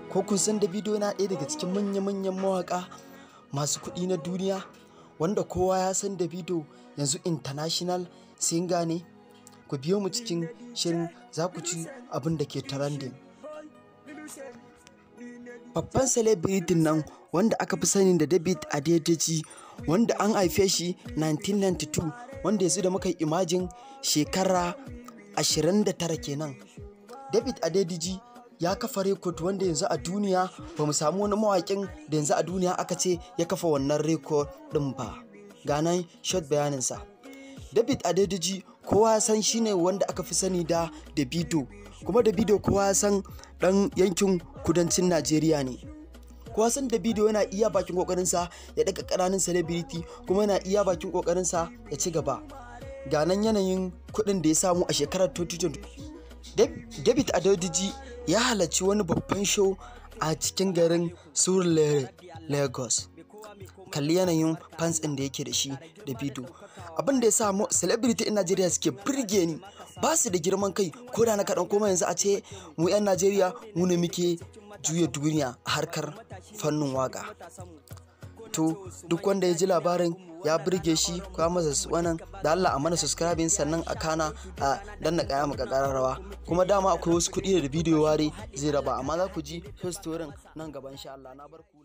ko kun san Davido yana ɗaya daga cikin manya-manyan mawaƙa masu kuɗi na duniya wanda kowa ya san Davido yanzu international singer ne ku biyo mu cikin shirin za ku ci abin da ke trending babban celebrity nan wanda aka fi sani da David Adedeji wanda an haife shi 1992 wanda yanzu da muka yi imajin shekara 29 kenan David Adedeji ya kafa rekod wanda yanzu a duniya ba mu samu wani mawaƙin da yanzu a duniya aka ce ya kafa wannan rekod ɗin ba ganan shot bayaninsa David Adedeji kowa ya san shine wanda aka fi sani da Davido kuma Davido kowa ya san ɗan yankin kudancin Najeriya ne kowa san Davido yana iya bakin kokarinsa ya daga ƙananan celebrity kuma yana iya bakin kokarinsa ya ci gaba ga nan yanayin kuɗin da ya samu a shekarar 2020 David Adedeji ya halarci wani babban show a cikin garin Surulere Lagos kalli yanayin fans ɗin da yake da shi da bidiyo abin da ya sa celebrity in Najeriya suke birge ni ba su da girman kai ko da na kaɗan koma yanzu a ce mu 'yan Najeriya mu ne muke juya duniya a harkar fannin waka to duk wanda ya ji labarin ya birge shi kwa masa wannan da Allah a mana subscribing sannan a kana a danna kaya maka rawa kuma dama akwai wasu kuɗi da bidiyo ware zai raba amma za ku ji storin nan gaba insha Allah na bar ku